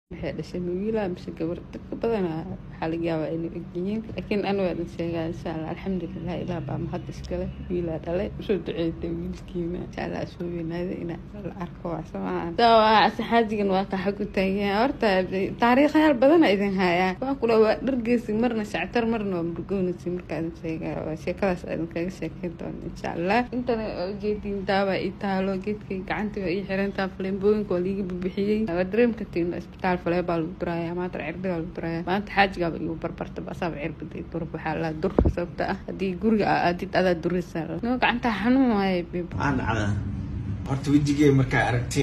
waxay dhashay ma wiilaa mise gabar dadka badanaa waxaa laga yaabaa inay ogyihiin laakiin an waa dhan sheegaa insha allah alxamdulilah ilaah baa mahad iskale wiilaa dhalay usoo duceeyta wiilkiina insha allah soo weynaada inaa la arko waa samaa waa saxaajigan waa kaxa ku taagan horta taariikhayaal badana idin hayaa waa kula waa dhargeysi marna shactar marna waa murgoonisi markaa idin sheegaa waa sheekadaas idin kaga sheekeyn doona insha allah intana ujeediin daawaa ii taalo geedkay gacantii waa ii xirantaa faleembooyinka waa liiga bibixiyey waa dareemka tiina isbitaal falee baa lagu duraaya maanta cirbigaa lagu duraaya maanta xaajigaaba igu barbarta basaaba cirbiday dur waxaa la dur sababta ah haddii guriga aa aadid adaa duraysaa noo gacantaa xanuun waaye bib waxaan dhacdaa horta wejigee markaa aragtay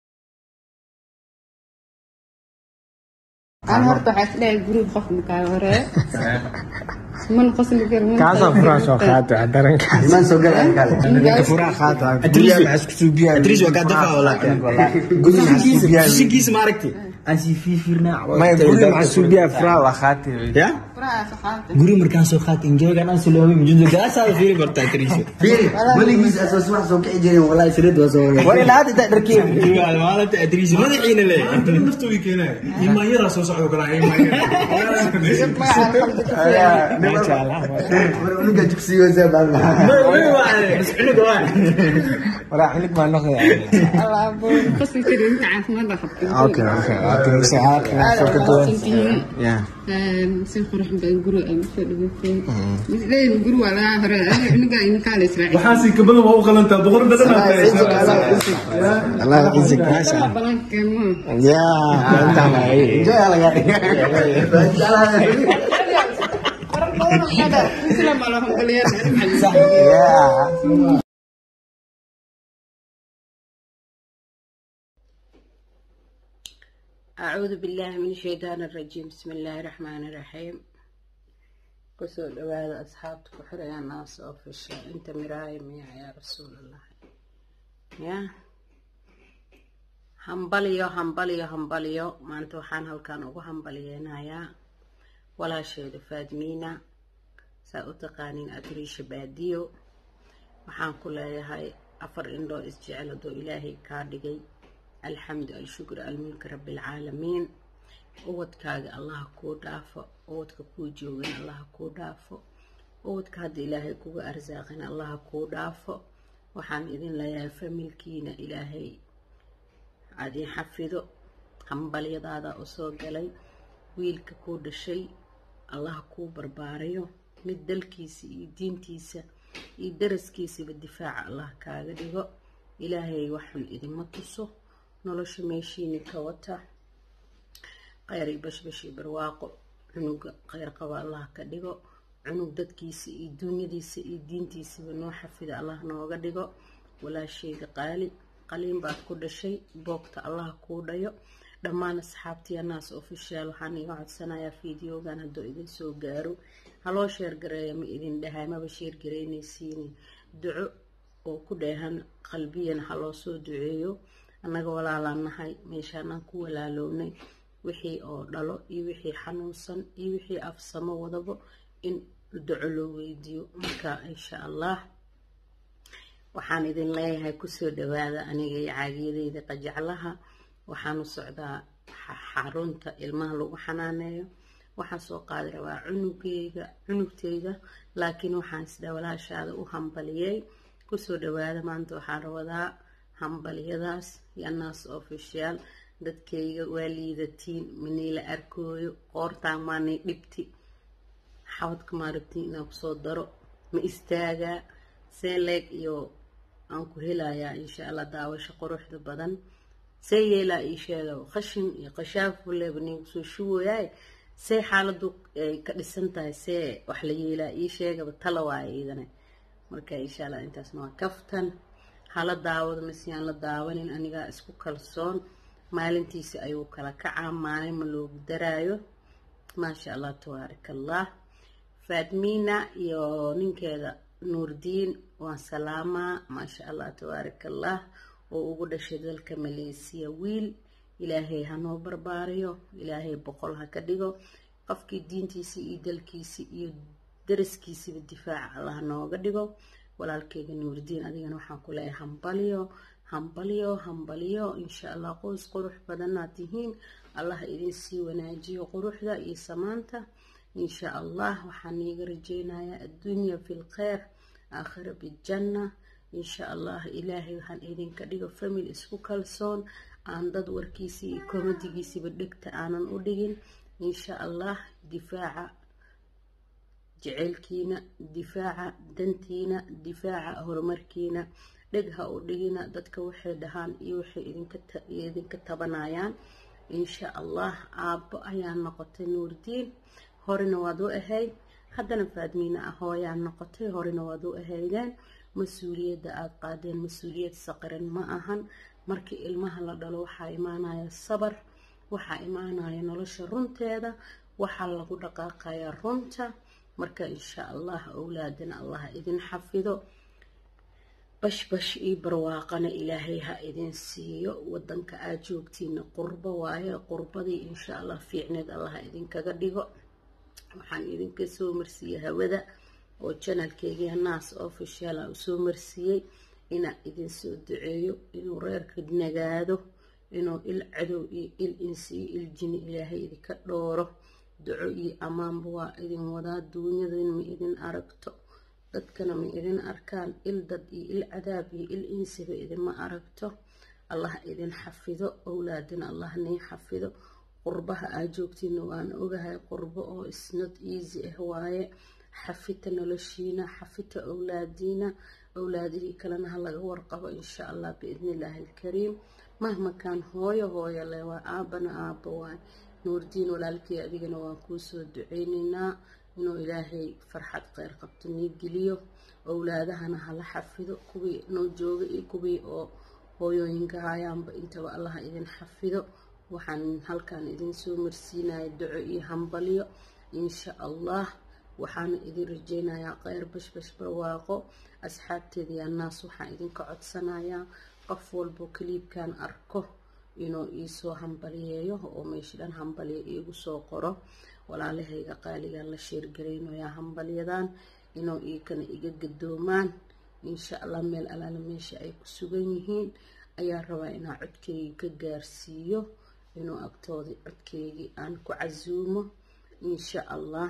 aan horta waxaa isdhahay guriga qof makaa hore man qosli kar kaasaa furaa soo qaata darankaas imaan soo gal kale ninka furaa qaata Adriis- maxaa isku suubiyaa Adriis waa kaa dafaa walaakin kushigiisa ma aragti aan sii fiirfiirnaa maya guriga maxaa suubiyaa furaa waa qaata ya guri markaan soo qaat enjoygan aan siloobay mujudo gaasaa fiiri barta Adriis fiiri weligiis asoo subax soo kici jirin wallahi saliid waa soo waday war ilaa hadda taa dharkeen maalinta Adriis madaxiina le naftooda keenaya imaanyadaa soo socdo kalaa war unuga jugsiyo see baan waraa xilig maa noqda qosli kari inta caafimaadda qabta okay okay okay saxaadka ka duwan yeah si qurux badan guri ay usoo dhageysay misleyn guri waa laga hore aniga inkaa la israaciil waxaasi kabadan waa u qalantaa boqor dhadhan allah yacizak maasha allah balankeemo yeah intaan lahay islam alhamdulillah yeah أعوذ بالله من الشيطان الرجيم بسم الله الرحمن الرحيم كسو دواada asxaabta ku xiraya naas oo fisha inta miraaya miya yaa rasuul allah ya hambaliyo hambaliyo hambaliyo maanta waxaan halkan ugu hambaliyeynayaa walaasheeda faadmiina saa u taqaaniin adriisha baadiyo waxaan ku leeyahay afar indhoo isjecel hadduu ilaahay kaa dhigay alxamdu alshukr almulki rabbilcaalamiin ubadkaaga allaha kuu dhaafo ubadka kuu joogan allaha kuu dhaafo ubadka hadda ilaahay kuga arsaaqin allaha kuu dhaafo waxaan idin leeyahay familkiina ilaahay adin xafido hambalyadaada u soo galay wiilka kuu dhashay allaha kuu barbaarayo mid dalkiisa iyo diintiisa iyo daraskiisaba difaaca allah kaaga dhigo ilaahay waxun idinma tuso nolosha meeshiini ka wata kheyr iyo bashbashi barwaaqo cunuga kheyr qaba allah ka dhigo cunug dadkiisa iyo duunyadiisa iyo diintiisaba noo xafida allah nooga dhigo walaasheyda qaali qaliin baad ku dhashay boogta allah kuu dhayo dhammaan asxaabtiya naas ofishaal waxaan iga codsanayaa fideogan hadduu idin soo gaaro haloo sheergareeya ma idin dhahay maba sheergaraynaysiini duco oo ku dheehan qalbiyan haloo soo duceeyo annaga walaalaan nahay meeshaanaan ku walaalownay wixii oo dhalo iyo wixii xanuunsan iyo wixii afsamo wadabo in duco loo weydiiyo marka insha allah waxaan idin leeyahay kusoo dhawaada aniga iyo caagiyadeyda qajaclaha waxaan u socdaa xarunta ilmaha lagu xanaaneeyo waxaan soo qaadi rabaa cunugeyga cunugteyda laakiin waxaan isdhaa walaashaada u hambaliyey kusoo dhawaada maanta waxaan rawadaa hambalyadaas yanaas official dadkayga waa liidatiin maniila arkooyo qoortaan maanay dhibti xabadka maarabtiin inaan kusoo daro ma istaagaa see leeg iyo aan ku helayaa insha allah daawasho quruxda badan see yeelaa ii sheega qashin iyo qashaafuleeba nin kusoo shuwayaay see xaaladu ay ka dhisan tahay see wax la yeelaa ii sheegaba tala waaya iidane marka insha allah intaasna waa kaftan hala daawado maseyaan la daawanin anigaa isku kalsoon maalintiisa ayuu kala kacaa maalin ma loogu daraayo maasha allah tabaaraka allah faadmiina iyo ninkeeda nuurdiin waan salaamaa maasha allah tabaaraka allah oo ugu dhashay dalka maleesiya wiil ilaahay hanoo barbaariyo ilaahay boqol ha ka dhigo qofkii diintiisa iyo dalkiisa iyo daraskiisaba difaaca allah nooga dhigo walaalkeyga nuurdiin adigana waxaan ku leeyahay hambalyo hambalyo hambalyo insha allah qoys qurux badanaad tihiin allah idin sii wanaajiyo quruxda iyo samaanta insha allah waxaan iiga rajeynayaa adduunya fi lkheyr aakhira bijanna insha allah ilaahay waxaan idinka dhigo famil isku kalsoon aan dad warkiisii iyo komadigiisiiba dhegta aanan u dhigin insha allah difaaca jeceylkiina difaaca dantiina difaaca horumarkiina dheg ha u dhigina dadka waxay dhahaan iyo waxay idinka tabanayaan insha allah aabbo ayaa noqotay nuurdiin horena waad u ahayd haddana faadmiina ah hooyaa noqotay horena waad u ahaydeen mas-uuliyadda aada qaadeen mas-uuliyad saqiran ma ahan markii ilmaha la dhalo waxaa imaanaya sabar waxaa imaanaya nolosha runteeda waxaa lagu dhaqaaqayaa runta marka insha allah owlaadana allah idin xafido bashbash iyo barwaaqana ilaahay ha idin siiyo wadanka aad joogtiina qurbo waaye qurbadii insha allah fiicneed allah idinkaga dhigo waxaan idinka soo marsiiyey hawada oo janalkeygia naas official a usoo marsiiyey inaa idinsoo duceeyo inuu reerka nagaado inuu il cadow iyo il insi iyo il jini ilaahay idinka dhooro duco iyo ammaanba waa idin wadaa duunyadana ma idin aragto dadkana ma idin arkaan il dad iyo il cadaab iyo il insiba idinma aragto allah idin xafido owlaadina allah nii xafido qurbaha aa joogtiina waan ogahay qurbo oo isnad easy ah waaye xafita noloshiina xafita owlaadiina owlaadihii kalena ha laga warqabo insha allah biidni illaahi alkariim mahmakaan hooyo hooyo le waa aabana aaba waay nuurdiin walaalkii adigana waan kuusoo duceyneynaa inuu ilaahay farxad kheyr qabto nii geliyo owlaadahana hala xafido kuwii noo jooga iyo kuwii oo hooyooyinka hayaanba intaba allaha idin xafido waxaan halkan idin soo marsiinaya duco iyo hambalyo insha allah waxaana idin rajeynayaa kheyr bashbash barwaaqo asxaabteeda yaa naas waxaan idinka codsanayaa qof walbo kaliibkan arko inuu iisoo hambaliyeeyo oo meesha dhan hambaliya iigu soo qoro walaalahayga qaaligan la sheergaraynayaa hambalyadan inuu iikana iga gadoomaan insha allah meel alaala meesha ay ku sugan yihiin ayaa rabaa inaa codkeygii ka gaarsiiyo inuu agtoodii codkeygii aan ku casuumo insha allah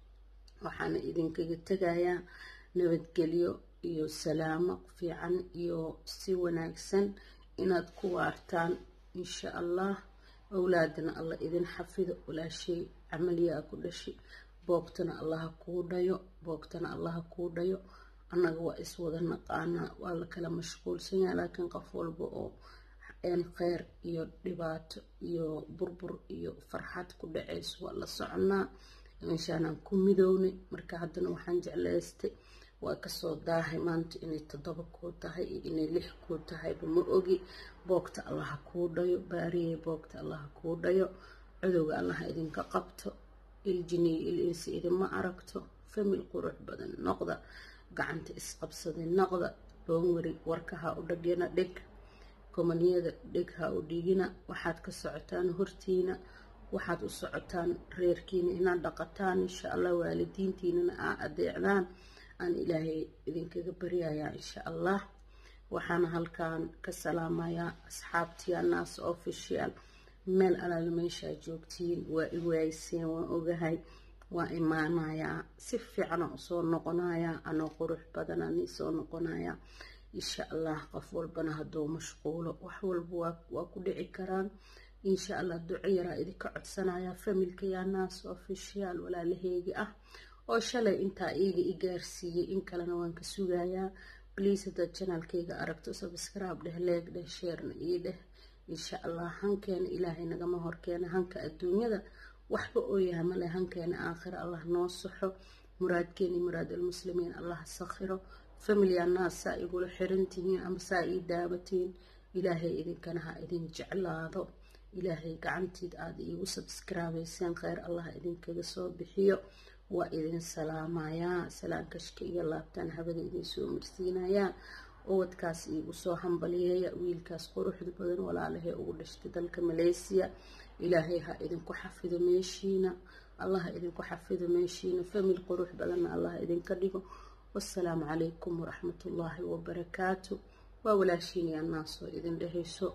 waxaana idinkaga tegayaa nabadgelyo iyo salaamo fiican iyo si wanaagsan inaad ku waartaan insha allah owlaadana allah idin xafido walaashay camaliyaa ku dhashi boogtana allaha kuu dhayo boogtana allaha kuu dhayo annaga waa iswada naqaanaa waa la kala mashquulsanyaa laakiin qof walba oo een kheyr iyo dhibaato iyo burbur iyo farxad ku dhaceyso waa la soconaa meeshaanaan ku midownay marka haddana waxaan jeclaystay waa kasoo daahay maanta inay toddoba kuu tahay iyo inay lix kuu tahayba ma ogi boogta allaha kuu dhayo baariyey boogta allaha kuu dhayo codowga allaha idinka qabto iljiniyo il insi idinma aragto famil qurux badan noqda gacanta isqabsaday noqda loonwari warkaha u dhagyana dheg komaniyada dheg ha u dhigina waxaad ka socotaan hortiina waxaad u socotaan reerkiina inaad dhaqataan insha allah waalidiintiinana aa adeecdaan aan ilaahay idinkaga baryayaa insha allah waxaana halkan ka salaamayaa asxaabtiya naas official meel alaala meeshaa joogtiin waa iwaayseen waan ogahay waa imaanayaa si fiicana usoo noqonayaa anoo qurux badanani soo noqonayaa insha allah qof walbana hadduu mashquulo wax walba waa ku dhici karaan insha allah duco yaraa idinka codsanaya familka yaa naas official walaalaheegi ah oo shalay intaa iiga i gaarsiiyey in kalena waan ka sugayaa bliis haddaad janaalkayga aragto sabscribe dheh leeg dheh sheerna ii dheh insha allah hankeena ilaahay nagama horkeena hanka adduunyada waxba oo yaha male hankeena aakhira allah noo saxo muraadkeeni muraad almuslimiin allah sakhiro familiya naas saa igula xirantihiin ama saa ii daabatiin ilaahay idinkana ha idin jeclaado ilaahay gacantiid aada iigu sabscribeyseen kheyr allah idinkaga soo bixiyo waa idin salaamayaa salaankashka iyo laabtaan habada idin soo marsiinayaa ubadkaas iigu soo hambaliyeeya wiilkaas quruxda badan walaalahay ugu dhashtay dalka maleysiya ilaahay ha idinku xafido meeshiina allah ha idinku xafido meeshiina famil qurux badanna allah idinka dhigo wasalaamu calaykum waraxmatullaahi wabarakaatu waa walaashiin yaa naasoo idin dhehayso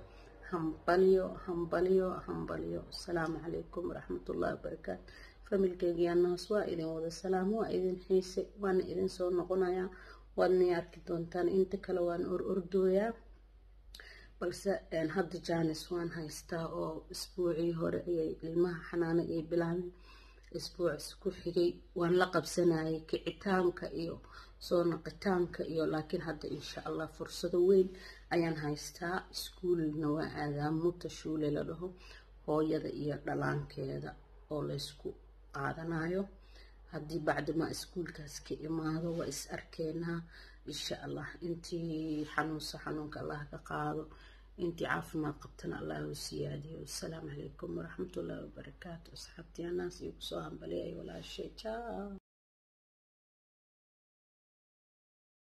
hambalyo hambalyo hambalyo asalaamu calaykum waraxmatullahi wabarakaatu familkeygiyaa naas waa idin wada salaam waa idin xiise waana idin soo noqonayaa waadnay arki doontaan inta kale waan or ordooyaa balse hadda jaanis waan haystaa oo isbuucii hore ayay ilmaha xanaano iyo bilaabeen isbuucis ku xigay waan la qabsanayay kicitaanka iyo soo naqitaanka iyo laakiin hadda insha allah fursado weyn ayaan haystaa iskuulna waa aadaa muta shuule la dhaho hooyada iyo dhalaankeeda oo laysku qaadanayo haddii bacdima iskuulkaas ka imaado waa is arkeenaa insha allah intii xanuunsa xanuunka allah ka qaado intii caafimaad qabtana allah u siyaadiyo asalaamu calaykum waraxmatullaahi wabarakaatu asxaabtii anaas iyo kusoo hambaliyay walaashay jaa